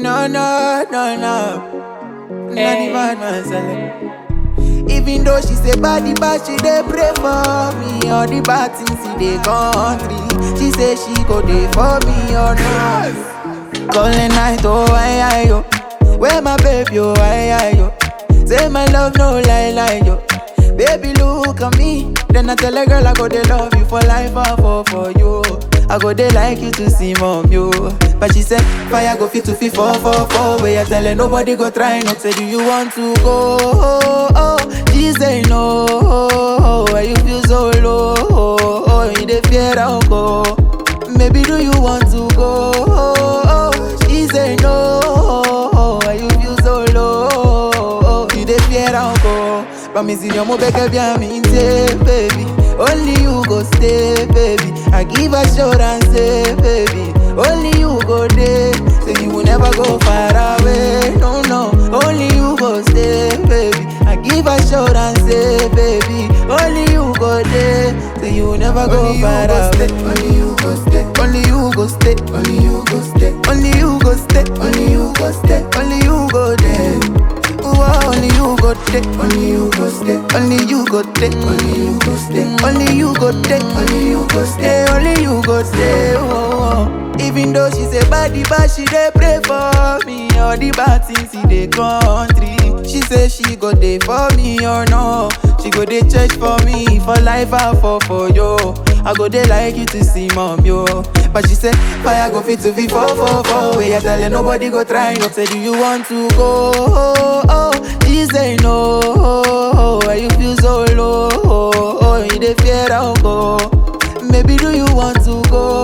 No, no, no, no. Not even myself. Even though she say body bad, she dey pray for me. All the bad things in the country, she say she go dey for me or not. Calling night, oh I, I, yo. Where my baby, oh I, I, yo. Say my love, no lie, lie, yo. Baby, look at me. Then I tell a girl I go dey love you for life, I fall for you. I go dey like you to see mom, yo. But she said, fire go fit to fit four, four, four. Where you tell her nobody go try not say, do you want to go? Oh, oh. She say no. Why you feel so low? Oh, you dey fear I'll go. Maybe do you want to go? Oh, she say no. Why you feel so low? You dey fear I'll go. Promise you mo beg bien me baby. Only you go stay, baby. I give assurance, say, baby. Only you go there, so you will never go far away. No, no. Only you go stay, baby. I give assurance, say, baby. Only you go there, so you will never go Only you far go away. stay, only you go stay. Only you go stay, Only you go stay. only you go stay, Only you go stay. only you go there. Ooh, only you go stay, Only you go stay. only you go stay, Only you go stay. only you go stay. Only you go stay. Hey, only you go stay. Oh, oh. Even though she say body bad, she dey pray for me. All the bad things in the country. She say she go dey for me or no. She go dey church for me for life I fall for you. I go dey like you to see mom yo. But she say fire go fit to be four four four. Where you tell her nobody go try not say do you want to go? Oh, oh. She say no. Why you feel so low? Oh, you dey fear I'll go. Maybe do you want to go?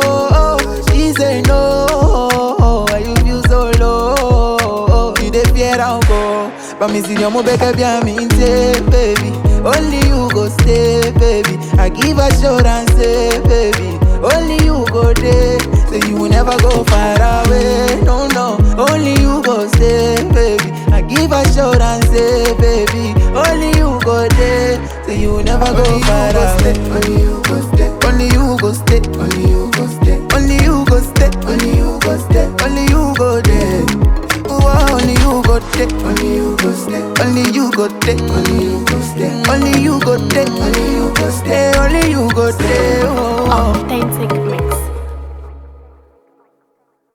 She say no. Why you feel so low? You dey fear I'll go. Promise you mo beg bien me baby. Only you go stay, baby. I give assurance, say, baby. Only you go there, so you will never go far away. No, no. Only you go stay, baby. I give assurance, say, baby. Only you go there, so you will never go far away. Only you go stay. Only you go stay, Only you go stay. only you go stay, Only you go stay. only you go there. Ooh, only you go stay, Only you go stay. only you go stay, Only you go stay. only you go stay, Only you go stay. Hey, only you go stay. Oh, oh. Authentic mix.